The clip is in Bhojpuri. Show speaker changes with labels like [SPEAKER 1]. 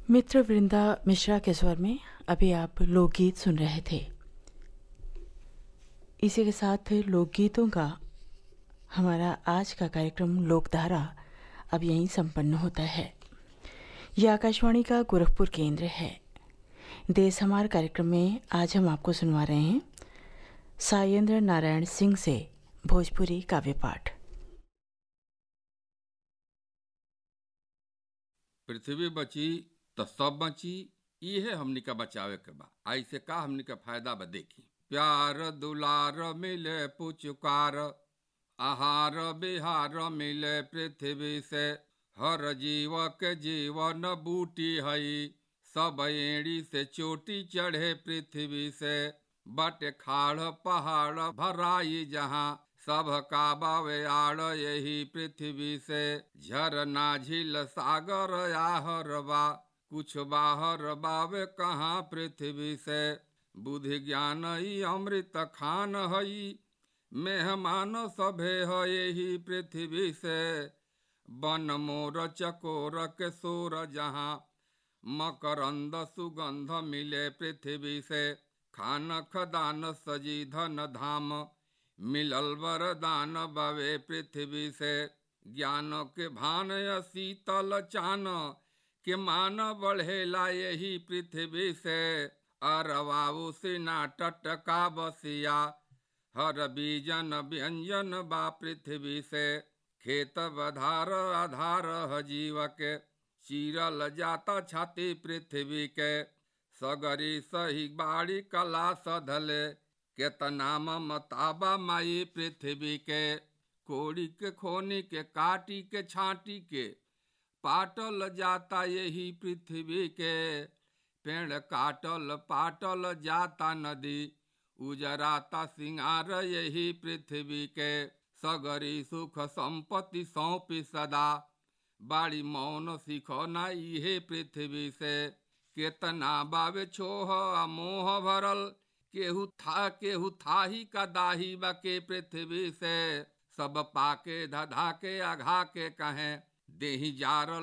[SPEAKER 1] मित्र वृंदा मिश्रा के स्वर में अभी आप लोकगीत सुन रहे थे इसी के साथ लोकगीतों का हमारा आज का कार्यक्रम लोकधारा अब यहीं संपन्न होता है यह आकाशवाणी का गोरखपुर केंद्र है देश हमार कार्यक्रम में आज हम आपको सुनवा रहे हैं सायेंद्र नारायण सिंह से भोजपुरी काव्य पाठ
[SPEAKER 2] पृथ्वी बची तो सब बची इहे हमनी का बचावे के बा ऐसे का हमनी का फायदा बा देखी प्यार दुलार मिले पुचकार आहार बिहार मिले पृथ्वी से हर जीव के जीवन बूटी हई सब एड़ी से चोटी चढ़े पृथ्वी से बट खाड़ पहाड़ भराई जहाँ सब का बावे आड़ यही पृथ्वी से झरना झील सागर आहर बा कुछ बाहर बावे कहाँ पृथ्वी से बुद्धि ज्ञान ई अमृत खान हई मेहमान सभे है यही पृथ्वी से बन मोर चकोर के सोर जहाँ मकरंद सुगंध मिले पृथ्वी से खान खदान सजी धन धाम मिलल वरदान बवे पृथ्वी से ज्ञान के भान शीतल चान के मान बढ़ेला यही पृथ्वी से अरवाऊ सिना टटका बसिया हर बीजन व्यंजन बा पृथ्वी से खेत बधार आधार ह जीव के चीरल जाता छाती पृथ्वी के सगरी सही बाड़ी कला सधले केतना ममताबा माई पृथ्वी के कोड़ी के खोनी के काटी के छाटी के पाटल जाता यही पृथ्वी के पेड़ काटल पाटल जाता नदी उजराता सिंगार यही पृथ्वी के सगरी सुख संपत्ति सौंपी सदा बाड़ी मौन सीखो ना इहे पृथ्वी से केतना बावे छोह मोह भरल केहू था केहू था ही का दाही बके पृथ्वी से सब पाके धधा के अघा के कहें देही जारल